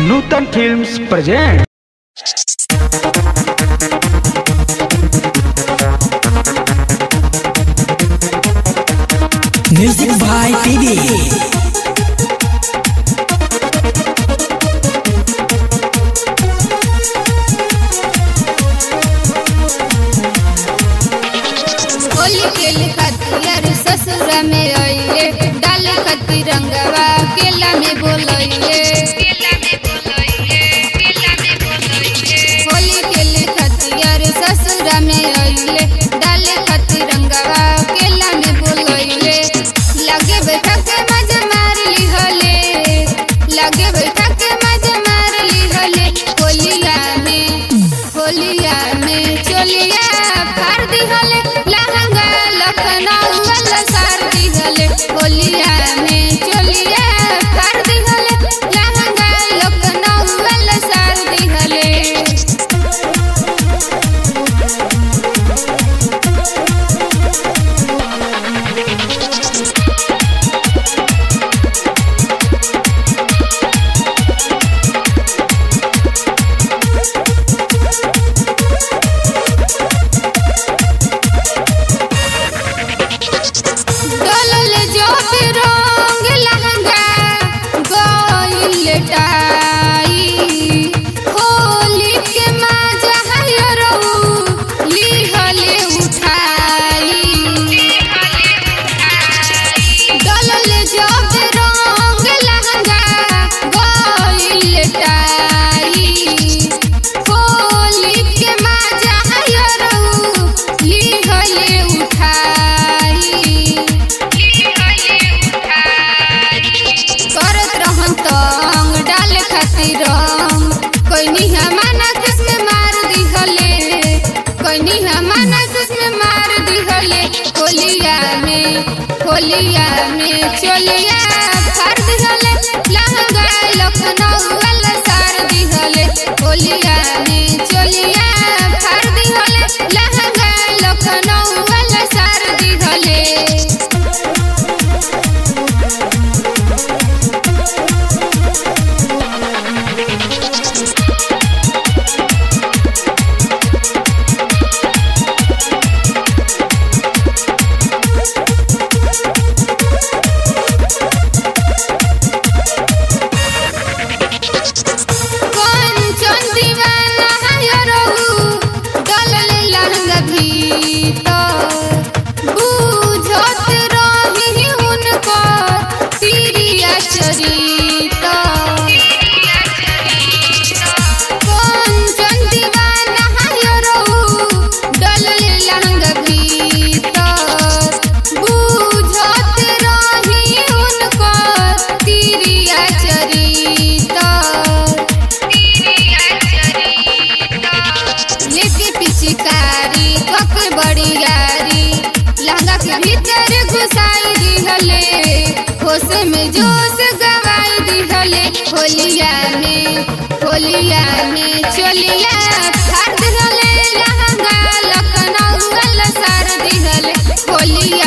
Nutan films present music by PD Holi खेल खातिर ससुरा में अइले डाल खातिर रंगवा केला में बोलइले होली खेल खातिर ससुरा में अइले डाल खातिर रंगवा केला में बोलइले लगे बैठा के मजा मार ली हले लगे बैठा के मजा मार ली हले होलिया में होलिया में चोलिया फाड़ दी हले लहंगा लखनऊ वाला सार दी हले होलिया में चोलिया फाड़ दी हले लहंगा लखनऊ वाला सार दी हले डोलल जो भी रंग लहंगा गइल टाई होली के मजा है रहू लिहले उठाई डोलल जो भी रंग लहंगा गइल टाई होली के मजा है रहू लिहले उठाई करत रहम तंग डाल खातिर रंग कोई हमाना किसमें मार दिहले कोई हमाना किसमें मार दिहले होलिया में होलिया में चोलिया फाड़ दिहले लहंगा लखनऊ वाला सार दिहले होलिया में चोलिया फाड़ दिहले लहंगा लखनऊ वाला सार दिहले कंचन दीवाना है रहू डलल लहंगा भीतर बुझत रही हुनको तिरिया चरिता कंचन दीवाना है रहू डलल लहंगा भीतर बुझत रही हुनको तिरिया चरिता लेके पिचकारी कक बड़ी यारी लहंगा के भीतर घुसाई दिहले होश में जोश गवाई दिहले होलिया में होलिया में चोलिया फाड़ दिहले लहंगा लखनऊ वाला सार दिहले होलिया